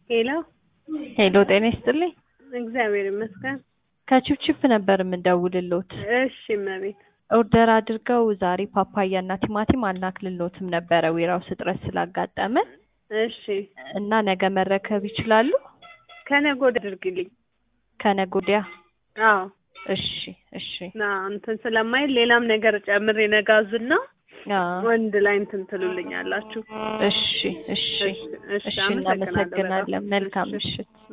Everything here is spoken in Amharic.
ሄሎ ሄሎ ጤና ይስጥልኝ። እግዚአብሔር ይመስገን። ከቺፕቺፕ ነበር የምንደውልሎት። እሺ እመቤት። ኦርደር አድርገው ዛሬ ፓፓያ እና ቲማቲም አልናክልሎትም ነበረ ዌራውስ እጥረት ስላጋጠመ እሺ እና ነገ መረከብ ይችላሉ? ከነገ ወዲያ አድርግልኝ። ከነገ ወዲያ? አዎ እሺ እሺ ና እንትን ስለማይል ሌላም ነገር ጨምሬ ነጋዝና አዎ ወንድ ላይ እንትን ትሉልኛላችሁ። እሺ እሺ እሺ እሺ አመሰግናለሁ በጣም። እናመሰግናለን። መልካም እሺ። ምሽት።